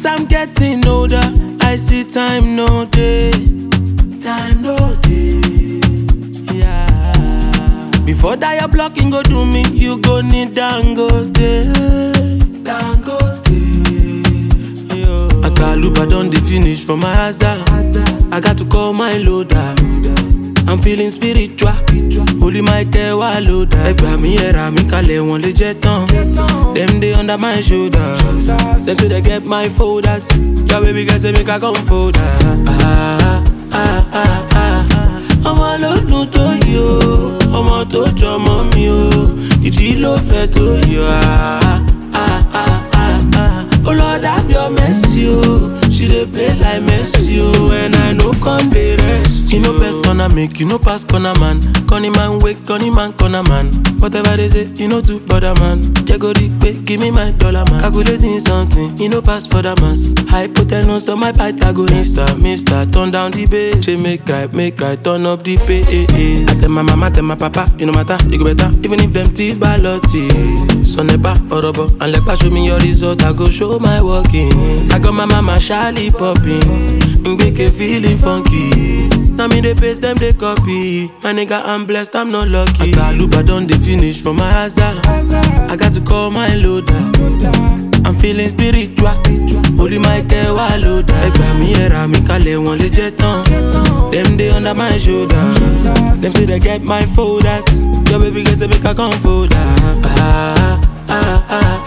As I'm getting older, I see time no day. Time no day. Yeah. Before that your blocking go do me, you go need Dangote. Dangote. Yo. Akaluba don dey finish for my hazard. I got to call my loader. I'm feeling spiritual. Holy Michael wà lóda. Ẹgbà mi ẹ̀rà mi kalẹ̀ wọ́n lè jẹ́ tán. Dem dey under my shoulders. Dem say they get my folders. Your baby girl say make I come fold her. Ah, ah, ah, ah. Ọmọ ló dùn tó yìí o, ọmọ tó jọmọ mi o, ìdí ló fẹ́ tó yọ. Ah, ah, ah, ah, ah. Oh Lord have your mercy o, she dey play like Messi o, and I no come dey rest. You know persona make you no pass corner man, corny man wake, corny man corner man. Whatever they say, you know to bother man. Jago pay, give me my dollar man. Calculating something, you know pass for the mass. Hypotenuse on my Pythagoras. Mister, mister, turn down the bass. She make I, make I turn up the bass. I tell my mama, tell my papa, you no matter, you go better. Even if them teeth balotti. Son never horrible, and like show me your result, I go show my workings. I got my mama shyly popping, Mbeke feeling funky. Now me they paste them they copy. My nigga I'm blessed, I'm not lucky. Akaluba done they finish for my hazard. I got to call my loader. I'm feeling spiritual. Holy Michael wà lóda. Ẹgbà mi ẹ̀rà mi kalẹ̀ wọ́n lè jẹ́ tán. Dem dey under my shoulders. Dem say they get my folders. Your baby girl say make I come fold her. Ah, ah, ah,